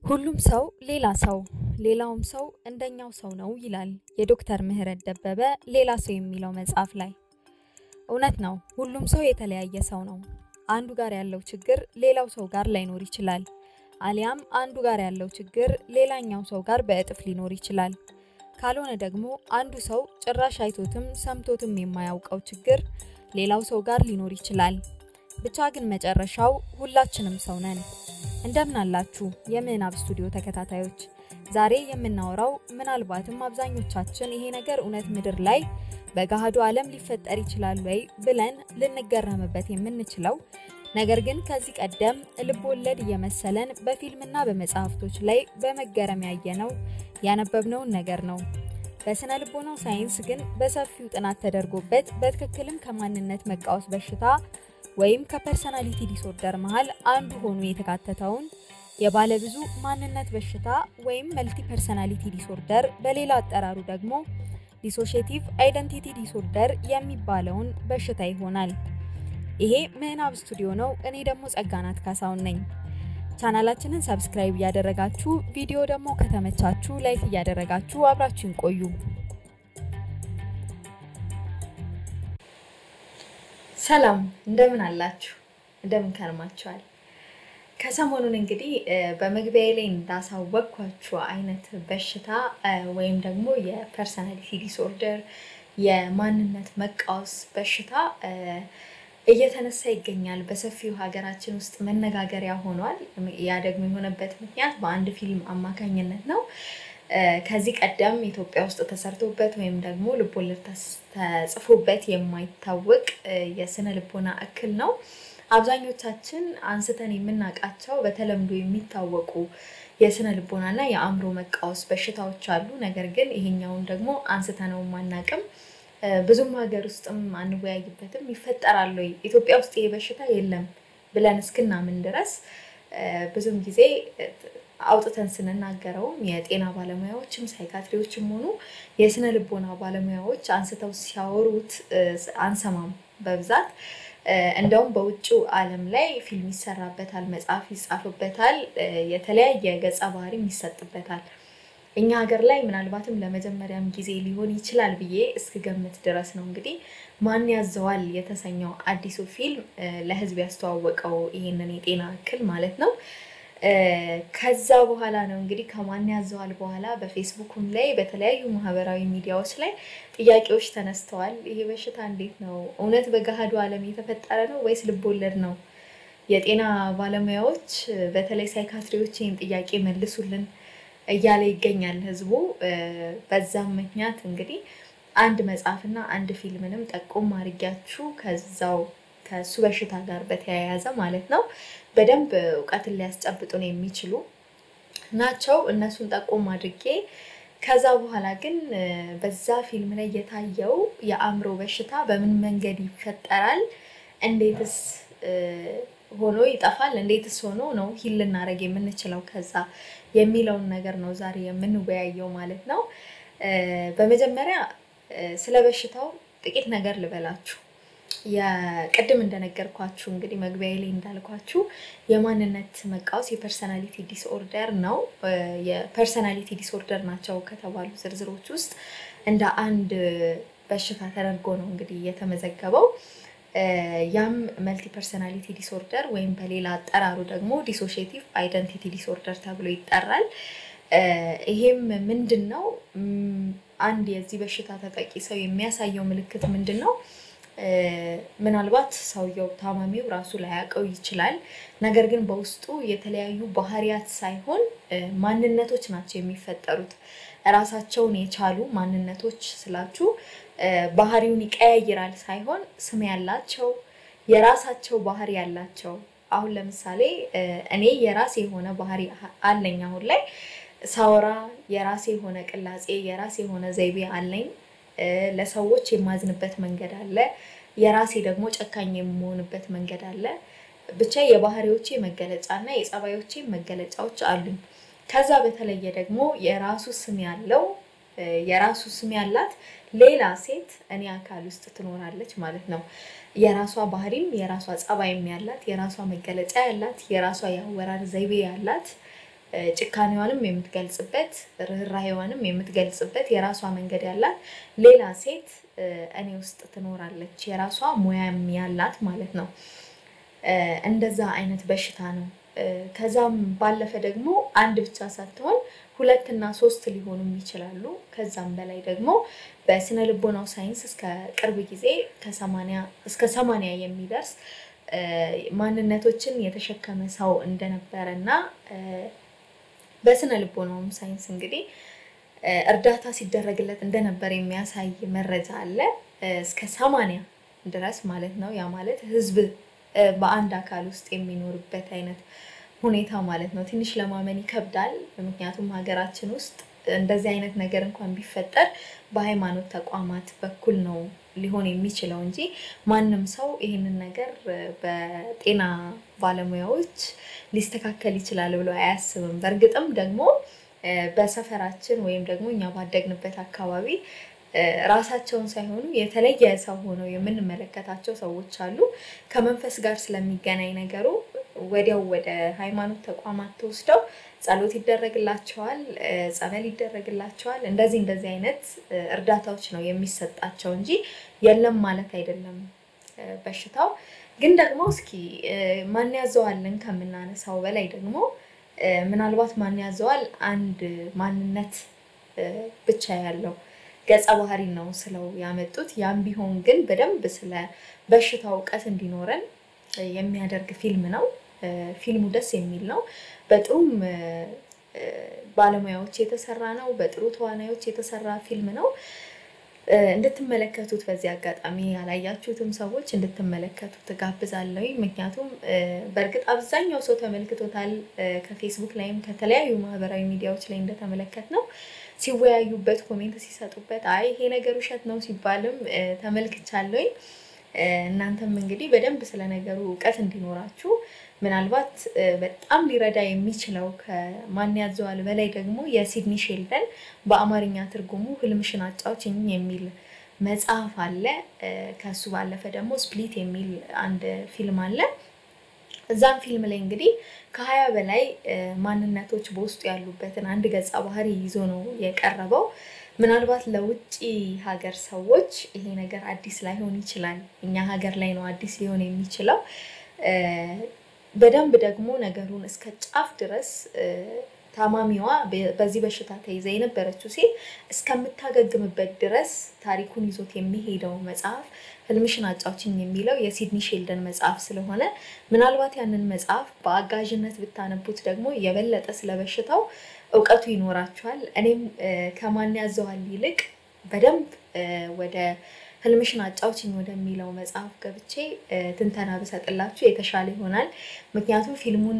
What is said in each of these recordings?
ሁሉም ሰው ሌላ ሰው ሌላውም ሰው እንደኛው ሰው ነው ይላል የዶክተር ምህረት ደበበ ሌላ ሰው የሚለው መጽሐፍ ላይ። እውነት ነው። ሁሉም ሰው የተለያየ ሰው ነው። አንዱ ጋር ያለው ችግር ሌላው ሰው ጋር ላይኖር ይችላል። አሊያም አንዱ ጋር ያለው ችግር ሌላኛው ሰው ጋር በእጥፍ ሊኖር ይችላል። ካልሆነ ደግሞ አንዱ ሰው ጭራሽ አይቶትም ሰምቶትም የማያውቀው ችግር ሌላው ሰው ጋር ሊኖር ይችላል። ብቻ ግን መጨረሻው ሁላችንም ሰው ነን። እንደምን አላችሁ የምዕናብ ስቱዲዮ ተከታታዮች? ዛሬ የምናወራው ምናልባትም አብዛኞቻችን ይሄ ነገር እውነት ምድር ላይ በገሃዱ ዓለም ሊፈጠር ይችላል ወይ ብለን ልንገረምበት የምንችለው ነገር ግን ከዚህ ቀደም ልብ ወለድ እየመሰለን በፊልምና በመጽሐፍቶች ላይ በመገረም ያየነው ያነበብነውን ነገር ነው። በስነ ልቦናው ሳይንስ ግን በሰፊው ጥናት ተደርጎበት በትክክልም ከማንነት መቃወስ በሽታ ወይም ከፐርሰናሊቲ ዲስኦርደር መሃል አንዱ ሆኖ የተካተተውን የባለብዙ ማንነት በሽታ ወይም መልቲ ፐርሰናሊቲ ዲስኦርደር በሌላ አጠራሩ ደግሞ ዲሶሼቲቭ አይደንቲቲ ዲስኦርደር የሚባለውን በሽታ ይሆናል። ይሄ ምዕናብ ስቱዲዮ ነው። እኔ ደግሞ ጸጋናት ካሳውን ነኝ። ቻናላችንን ሰብስክራይብ እያደረጋችሁ ቪዲዮ ደግሞ ከተመቻችሁ ላይክ እያደረጋችሁ አብራችሁን ቆዩ። ሰላም እንደምን አላችሁ? እንደምን ከርማችኋል? ከሰሞኑን እንግዲህ በመግቢያ ላይ እንዳሳወቅኳችሁ አይነት በሽታ ወይም ደግሞ የፐርሰናሊቲ ዲስኦርደር የማንነት መቃወስ በሽታ እየተነሳ ይገኛል። በሰፊው ሀገራችን ውስጥ መነጋገሪያ ሆኗል። ያ ደግሞ የሆነበት ምክንያት በአንድ ፊልም አማካኝነት ነው። ከዚህ ቀደም ኢትዮጵያ ውስጥ ተሰርቶበት ወይም ደግሞ ልቦለድ ተጽፎበት የማይታወቅ የስነ ልቦና እክል ነው። አብዛኞቻችን አንስተን የምናውቃቸው በተለምዶ የሚታወቁ የስነ ልቦናና የአእምሮ መቃወስ በሽታዎች አሉ። ነገር ግን ይሄኛውን ደግሞ አንስተነው አናውቅም። ብዙም ሀገር ውስጥም አንወያይበትም። ይፈጠራል ወይ ኢትዮጵያ ውስጥ ይሄ በሽታ የለም ብለን እስክናምን ድረስ ብዙም ጊዜ አውጥተን ስንናገረውም የጤና ባለሙያዎችም ሳይካትሪዎችም ሆኑ የስነ ልቦና ባለሙያዎች አንስተው ሲያወሩት አንሰማም በብዛት እንደውም በውጭው ዓለም ላይ ፊልም ይሰራበታል፣ መጽሐፍ ይጻፍበታል፣ የተለያየ ገጸ ባህሪም ይሰጥበታል። እኛ ሀገር ላይ ምናልባትም ለመጀመሪያም ጊዜ ሊሆን ይችላል ብዬ እስክገምት ድረስ ነው እንግዲህ ማን ያዘዋል የተሰኘው አዲሱ ፊልም ለሕዝብ ያስተዋወቀው ይሄንን የጤና እክል ማለት ነው። ከዛ በኋላ ነው እንግዲህ ከማን ያዘዋል በኋላ በፌስቡክም ላይ በተለያዩ ማህበራዊ ሚዲያዎች ላይ ጥያቄዎች ተነስተዋል። ይሄ በሽታ እንዴት ነው? እውነት በገሃዱ ዓለም የተፈጠረ ነው ወይስ ልቦለድ ነው? የጤና ባለሙያዎች በተለይ ሳይካትሪዎች ይህን ጥያቄ መልሱልን እያለ ይገኛል ህዝቡ። በዛም ምክንያት እንግዲህ አንድ መጽሐፍና አንድ ፊልምንም ጠቆም አድርጊያችሁ ከዛው ከሱ በሽታ ጋር በተያያዘ ማለት ነው በደንብ እውቀትን ሊያስጨብጡን የሚችሉ ናቸው። እነሱን ጠቆም አድርጌ ከዛ በኋላ ግን በዛ ፊልም ላይ የታየው የአእምሮ በሽታ በምን መንገድ ይፈጠራል፣ እንዴትስ ሆኖ ይጠፋል፣ እንዴትስ ሆኖ ነው ሂል ልናደርግ የምንችለው ከዛ የሚለውን ነገር ነው ዛሬ የምንወያየው ማለት ነው። በመጀመሪያ ስለ በሽታው ጥቂት ነገር ልበላችሁ። የቅድም እንደነገርኳችሁ እንግዲህ መግቢያ ላይ እንዳልኳችሁ የማንነት መቃወስ የፐርሰናሊቲ ዲስኦርደር ነው። የፐርሰናሊቲ ዲስኦርደር ናቸው ከተባሉ ዝርዝሮች ውስጥ እንደ አንድ በሽታ ተደርጎ ነው እንግዲህ የተመዘገበው። ያም መልቲ ፐርሰናሊቲ ዲስኦርደር ወይም በሌላ አጠራሩ ደግሞ ዲሶሼቲቭ አይደንቲቲ ዲስኦርደር ተብሎ ይጠራል። ይሄም ምንድን ነው? አንድ የዚህ በሽታ ተጠቂ ሰው የሚያሳየው ምልክት ምንድን ነው? ምናልባት ሰውየው ታማሚው ራሱ ላያውቀው ይችላል። ነገር ግን በውስጡ የተለያዩ ባህሪያት ሳይሆን ማንነቶች ናቸው የሚፈጠሩት። ራሳቸውን የቻሉ ማንነቶች ስላችሁ ባህሪውን ይቀያይራል ሳይሆን ስም ያላቸው የራሳቸው ባህሪ ያላቸው። አሁን ለምሳሌ እኔ የራሴ የሆነ ባህሪ አለኝ። አሁን ላይ ሳወራ የራሴ የሆነ ቅላጼ፣ የራሴ የሆነ ዘይቤ አለኝ። ለሰዎች የማዝንበት መንገድ አለ። የራሴ ደግሞ ጨካኝ የምሆንበት መንገድ አለ። ብቻ የባህሪዎቼ መገለጫ እና የጸባዮቼ መገለጫዎች አሉኝ። ከዛ በተለየ ደግሞ የራሱ ስም ያለው የራሱ ስም ያላት ሌላ ሴት እኔ አካል ውስጥ ትኖራለች ማለት ነው። የራሷ ባህሪም የራሷ ጸባይም ያላት የራሷ መገለጫ ያላት የራሷ የአወራር ዘይቤ ያላት ጭካኔዋንም የምትገልጽበት ርኅራኄዋንም የምትገልጽበት የራሷ መንገድ ያላት ሌላ ሴት እኔ ውስጥ ትኖራለች፣ የራሷ ሙያም ያላት ማለት ነው። እንደዛ አይነት በሽታ ነው። ከዛም ባለፈ ደግሞ አንድ ብቻ ሳትሆን ሁለትና ሶስት ሊሆኑም ይችላሉ። ከዛም በላይ ደግሞ በስነ ልቦናው ሳይንስ እስከ ቅርብ ጊዜ ከሰማንያ እስከ ሰማንያ የሚደርስ ማንነቶችን የተሸከመ ሰው እንደነበረ እና በስነ ልቦናውም ሳይንስ እንግዲህ እርዳታ ሲደረግለት እንደነበር የሚያሳይ መረጃ አለ። እስከ ሰማንያ ድረስ ማለት ነው። ያ ማለት ህዝብ በአንድ አካል ውስጥ የሚኖርበት አይነት ሁኔታ ማለት ነው። ትንሽ ለማመን ይከብዳል። ምክንያቱም ሀገራችን ውስጥ እንደዚህ አይነት ነገር እንኳን ቢፈጠር በሃይማኖት ተቋማት በኩል ነው ሊሆን የሚችለው እንጂ ማንም ሰው ይህንን ነገር በጤና ባለሙያዎች ሊስተካከል ይችላል ብሎ አያስብም። በእርግጥም ደግሞ በሰፈራችን ወይም ደግሞ እኛ ባደግንበት አካባቢ ራሳቸውን ሳይሆኑ የተለየ ሰው ሆነው የምንመለከታቸው ሰዎች አሉ። ከመንፈስ ጋር ስለሚገናኝ ነገሩ ወዲያው ወደ ሃይማኖት ተቋማት ተወስደው ጸሎት ይደረግላቸዋል፣ ጸበል ይደረግላቸዋል። እንደዚህ እንደዚህ አይነት እርዳታዎች ነው የሚሰጣቸው እንጂ የለም ማለት አይደለም በሽታው። ግን ደግሞ እስኪ ማን ያዘዋልን ከምናነሳው በላይ ደግሞ ምናልባት ማን ያዘዋል አንድ ማንነት ብቻ ያለው ገጸ ባህሪ ነው ስለው ያመጡት። ያም ቢሆን ግን በደንብ ስለ በሽታው እውቀት እንዲኖረን የሚያደርግ ፊልም ነው። ፊልሙ ደስ የሚል ነው። በጥሩም ባለሙያዎች የተሰራ ነው። በጥሩ ተዋናዮች የተሰራ ፊልም ነው። እንድትመለከቱት በዚህ አጋጣሚ ያላያችሁትም ሰዎች እንድትመለከቱት ጋብዛለሁ። ምክንያቱም በእርግጥ አብዛኛው ሰው ተመልክቶታል። ከፌስቡክ ላይም ከተለያዩ ማህበራዊ ሚዲያዎች ላይ እንደተመለከት ነው ሲወያዩበት፣ ኮሜንት ሲሰጡበት፣ አይ ይሄ ነገር ውሸት ነው ሲባልም ተመልክቻለሁኝ። እናንተም እንግዲህ በደንብ ስለ ነገሩ እውቀት እንዲኖራችሁ ምናልባት በጣም ሊረዳ የሚችለው ከማን ያዘዋል በላይ ደግሞ የሲድኒ ሼልደን በአማርኛ ትርጉሙ ህልምሽን አጫውችኝ የሚል መጽሐፍ አለ። ከሱ ባለፈ ደግሞ ስፕሊት የሚል አንድ ፊልም አለ። እዛም ፊልም ላይ እንግዲህ ከሀያ በላይ ማንነቶች በውስጡ ያሉበትን አንድ ገጸ ባህሪ ይዞ ነው የቀረበው። ምናልባት ለውጭ ሀገር ሰዎች ይሄ ነገር አዲስ ላይሆን ይችላል። እኛ ሀገር ላይ ነው አዲስ ሊሆን የሚችለው። በደንብ ደግሞ ነገሩን እስከ ጫፍ ድረስ ታማሚዋ በዚህ በሽታ ተይዛ የነበረችው ሴት እስከምታገግምበት ድረስ ታሪኩን ይዞት የሚሄደው መጽሐፍ ህልምሽን አጫውችኝ የሚለው የሲድኒ ሼልደን መጽሐፍ ስለሆነ ምናልባት ያንን መጽሐፍ በአጋዥነት ብታነቡት ደግሞ የበለጠ ስለ በሽታው እውቀቱ ይኖራችኋል። እኔም ከማን ያዘዋል ይልቅ በደንብ ወደ ህልምሽን አጫውችኝ ወደሚለው መጽሐፍ ገብቼ ትንተና ብሰጥላችሁ የተሻለ ይሆናል። ምክንያቱም ፊልሙን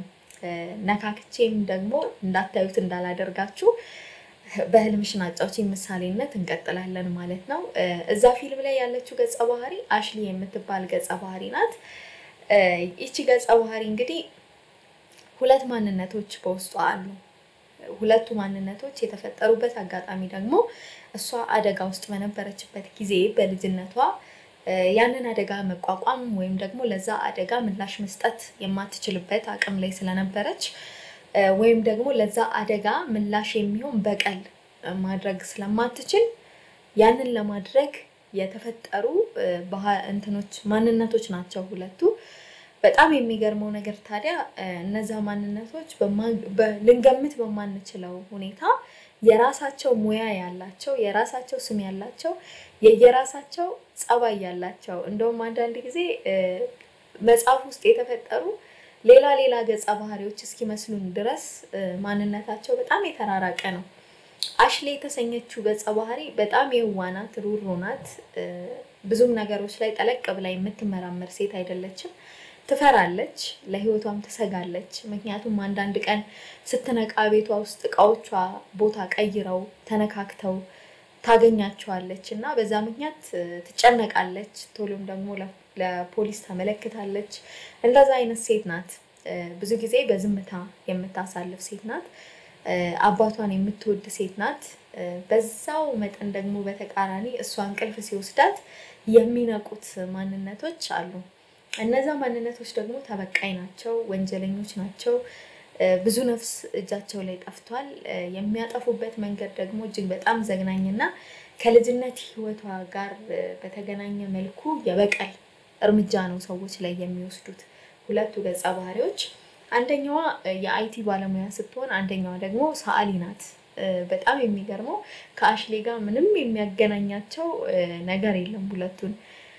ነካክቼም ደግሞ እንዳታዩት እንዳላደርጋችሁ በህልምሽን አጫውችኝ ምሳሌነት እንቀጥላለን ማለት ነው። እዛ ፊልም ላይ ያለችው ገጸ ባህሪ አሽሊ የምትባል ገጸ ባህሪ ናት። ይቺ ገጸ ባህሪ እንግዲህ ሁለት ማንነቶች በውስጧ አሉ። ሁለቱ ማንነቶች የተፈጠሩበት አጋጣሚ ደግሞ እሷ አደጋ ውስጥ በነበረችበት ጊዜ በልጅነቷ ያንን አደጋ መቋቋም ወይም ደግሞ ለዛ አደጋ ምላሽ መስጠት የማትችልበት አቅም ላይ ስለነበረች ወይም ደግሞ ለዛ አደጋ ምላሽ የሚሆን በቀል ማድረግ ስለማትችል ያንን ለማድረግ የተፈጠሩ እንትኖች ማንነቶች ናቸው ሁለቱ። በጣም የሚገርመው ነገር ታዲያ እነዛ ማንነቶች ልንገምት በማንችለው ሁኔታ የራሳቸው ሙያ ያላቸው የራሳቸው ስም ያላቸው የየራሳቸው ጸባይ ያላቸው እንደውም አንዳንድ ጊዜ መጽሐፍ ውስጥ የተፈጠሩ ሌላ ሌላ ገጸ ባህሪዎች እስኪመስሉን ድረስ ማንነታቸው በጣም የተራራቀ ነው። አሽሌ የተሰኘችው ገጸ ባህሪ በጣም የዋህ ናት፣ ሩሩ ናት። ብዙም ነገሮች ላይ ጠለቅ ብላ የምትመራመር ሴት አይደለችም። ትፈራለች፣ ለህይወቷም ትሰጋለች። ምክንያቱም አንዳንድ ቀን ስትነቃ ቤቷ ውስጥ እቃዎቿ ቦታ ቀይረው ተነካክተው ታገኛቸዋለች እና በዛ ምክንያት ትጨነቃለች። ቶሎም ደግሞ ለፖሊስ ታመለክታለች። እንደዛ አይነት ሴት ናት። ብዙ ጊዜ በዝምታ የምታሳልፍ ሴት ናት። አባቷን የምትወድ ሴት ናት። በዛው መጠን ደግሞ በተቃራኒ እሷ እንቅልፍ ሲወስዳት የሚነቁት ማንነቶች አሉ። እነዛ ማንነቶች ደግሞ ተበቃይ ናቸው፣ ወንጀለኞች ናቸው። ብዙ ነፍስ እጃቸው ላይ ጠፍቷል። የሚያጠፉበት መንገድ ደግሞ እጅግ በጣም ዘግናኝና ከልጅነት ህይወቷ ጋር በተገናኘ መልኩ የበቀል እርምጃ ነው ሰዎች ላይ የሚወስዱት ሁለቱ ገጸ ባህሪዎች። አንደኛዋ የአይቲ ባለሙያ ስትሆን አንደኛዋ ደግሞ ሰዓሊ ናት። በጣም የሚገርመው ከአሽሌ ጋር ምንም የሚያገናኛቸው ነገር የለም ሁለቱን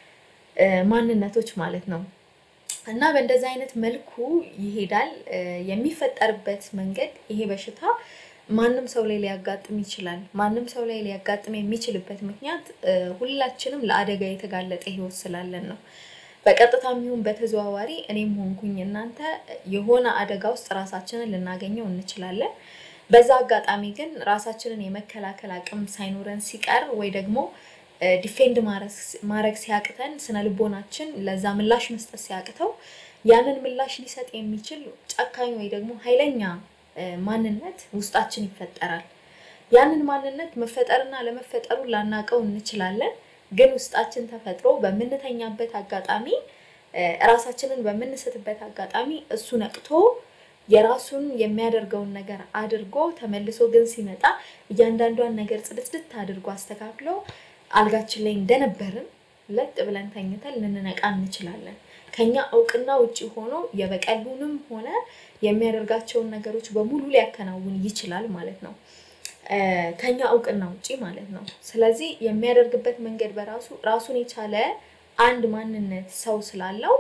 ማንነቶች ማለት ነው። እና በእንደዚህ አይነት መልኩ ይሄዳል። የሚፈጠርበት መንገድ ይሄ በሽታ ማንም ሰው ላይ ሊያጋጥም ይችላል። ማንም ሰው ላይ ሊያጋጥም የሚችልበት ምክንያት ሁላችንም ለአደጋ የተጋለጠ ህይወት ስላለን ነው። በቀጥታም ይሁን በተዘዋዋሪ እኔም ሆንኩኝ እናንተ የሆነ አደጋ ውስጥ ራሳችንን ልናገኘው እንችላለን። በዛ አጋጣሚ ግን ራሳችንን የመከላከል አቅም ሳይኖረን ሲቀር ወይ ደግሞ ዲፌንድ ማድረግ ሲያቅተን ስነ ልቦናችን ለዛ ምላሽ መስጠት ሲያቅተው ያንን ምላሽ ሊሰጥ የሚችል ጨካኝ ወይ ደግሞ ኃይለኛ ማንነት ውስጣችን ይፈጠራል። ያንን ማንነት መፈጠርና ለመፈጠሩን ላናቀው እንችላለን። ግን ውስጣችን ተፈጥሮ በምንተኛበት አጋጣሚ ራሳችንን በምንስትበት አጋጣሚ እሱ ነቅቶ የራሱን የሚያደርገውን ነገር አድርጎ ተመልሶ ግን ሲመጣ እያንዳንዷን ነገር ጽድትድት አድርጎ አስተካክሎ አልጋችን ላይ እንደነበርን ለጥ ብለን ተኝተን ልንነቃ እንችላለን። ከኛ እውቅና ውጭ ሆኖ የበቀሉንም ሆነ የሚያደርጋቸውን ነገሮች በሙሉ ሊያከናውን ይችላል ማለት ነው። ከኛ እውቅና ውጪ ማለት ነው። ስለዚህ የሚያደርግበት መንገድ በራሱ ራሱን የቻለ አንድ ማንነት ሰው ስላለው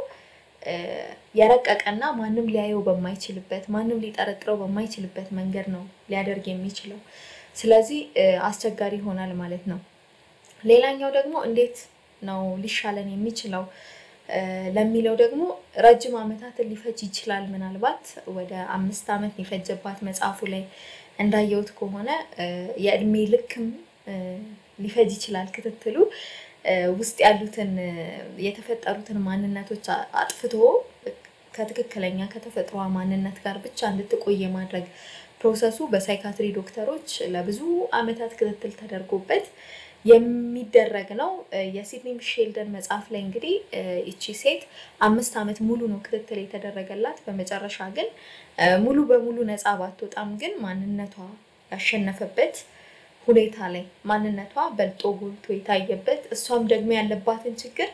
የረቀቀና ማንም ሊያየው በማይችልበት ማንም ሊጠረጥረው በማይችልበት መንገድ ነው ሊያደርግ የሚችለው። ስለዚህ አስቸጋሪ ይሆናል ማለት ነው። ሌላኛው ደግሞ እንዴት ነው ሊሻለን የሚችለው ለሚለው ደግሞ ረጅም ዓመታትን ሊፈጅ ይችላል። ምናልባት ወደ አምስት ዓመት የፈጀባት መጽሐፉ ላይ እንዳየሁት ከሆነ የእድሜ ልክም ሊፈጅ ይችላል ክትትሉ ውስጥ ያሉትን የተፈጠሩትን ማንነቶች አጥፍቶ ከትክክለኛ ከተፈጥሯ ማንነት ጋር ብቻ እንድትቆይ የማድረግ ፕሮሰሱ በሳይካትሪ ዶክተሮች ለብዙ ዓመታት ክትትል ተደርጎበት የሚደረግ ነው። የሲድኒ ሼልደን መጽሐፍ ላይ እንግዲህ ይቺ ሴት አምስት ዓመት ሙሉ ነው ክትትል የተደረገላት። በመጨረሻ ግን ሙሉ በሙሉ ነፃ ባትወጣም ግን ማንነቷ ያሸነፈበት ሁኔታ ላይ ማንነቷ በልጦ ጎልቶ የታየበት እሷም ደግሞ ያለባትን ችግር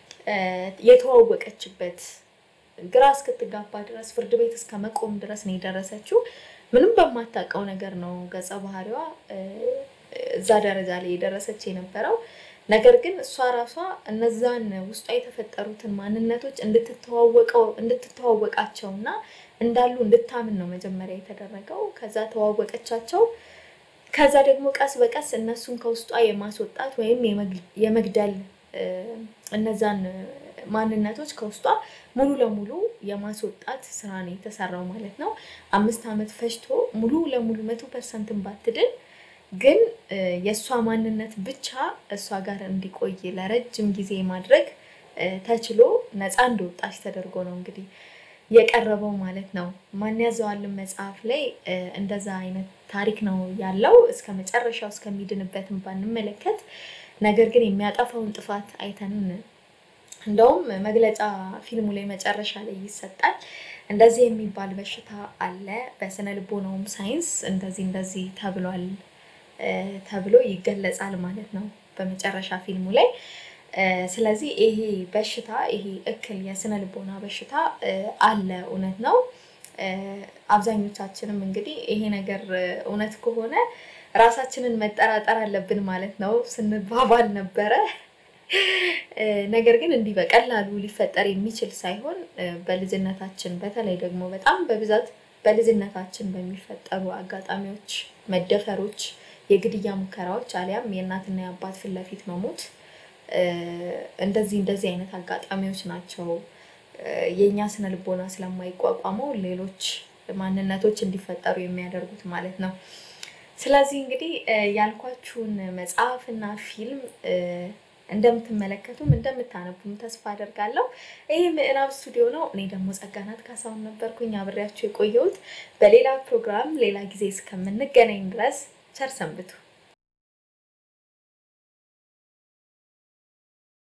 የተዋወቀችበት ግራ እስክትጋባ ድረስ ፍርድ ቤት እስከ መቆም ድረስ ነው የደረሰችው። ምንም በማታውቀው ነገር ነው ገጸ ባህሪዋ እዛ ደረጃ ላይ የደረሰች የነበረው። ነገር ግን እሷ ራሷ እነዛን ውስጧ የተፈጠሩትን ማንነቶች እንድትተዋወቃቸው እና እንዳሉ እንድታምን ነው መጀመሪያ የተደረገው። ከዛ ተዋወቀቻቸው። ከዛ ደግሞ ቀስ በቀስ እነሱን ከውስጧ የማስወጣት ወይም የመግደል እነዛን ማንነቶች ከውስጧ ሙሉ ለሙሉ የማስወጣት ስራ ነው የተሰራው ማለት ነው። አምስት ዓመት ፈጅቶ ሙሉ ለሙሉ መቶ ፐርሰንትን ባትድን ግን የእሷ ማንነት ብቻ እሷ ጋር እንዲቆይ ለረጅም ጊዜ ማድረግ ተችሎ ነፃ እንደወጣች ተደርጎ ነው እንግዲህ የቀረበው ማለት ነው። ማን ያዘዋልን መጽሐፍ ላይ እንደዛ አይነት ታሪክ ነው ያለው። እስከ መጨረሻው እስከሚድንበትም ባንመለከት፣ ነገር ግን የሚያጠፋውን ጥፋት አይተን እንደውም መግለጫ ፊልሙ ላይ መጨረሻ ላይ ይሰጣል። እንደዚህ የሚባል በሽታ አለ፣ በስነ ልቦናውም ሳይንስ እንደዚህ እንደዚህ ተብሏል ተብሎ ይገለጻል ማለት ነው በመጨረሻ ፊልሙ ላይ። ስለዚህ ይሄ በሽታ ይሄ እክል የስነ ልቦና በሽታ አለ፣ እውነት ነው። አብዛኞቻችንም እንግዲህ ይሄ ነገር እውነት ከሆነ ራሳችንን መጠራጠር አለብን ማለት ነው ስንባባል ነበረ። ነገር ግን እንዲህ በቀላሉ ሊፈጠር የሚችል ሳይሆን በልጅነታችን በተለይ ደግሞ በጣም በብዛት በልጅነታችን በሚፈጠሩ አጋጣሚዎች፣ መደፈሮች፣ የግድያ ሙከራዎች አሊያም የእናትና የአባት ፊት ለፊት መሞት እንደዚህ እንደዚህ አይነት አጋጣሚዎች ናቸው የእኛ ስነ ልቦና ስለማይቋቋመው ሌሎች ማንነቶች እንዲፈጠሩ የሚያደርጉት ማለት ነው። ስለዚህ እንግዲህ ያልኳችሁን መጽሐፍና ፊልም እንደምትመለከቱም እንደምታነቡም ተስፋ አደርጋለሁ። ይህ ምዕራብ ስቱዲዮ ነው። እኔ ደግሞ ጸጋናት ካሳሁን ነበርኩኝ አብሬያችሁ የቆየሁት። በሌላ ፕሮግራም ሌላ ጊዜ እስከምንገናኝ ድረስ ቸር ሰንብቱ።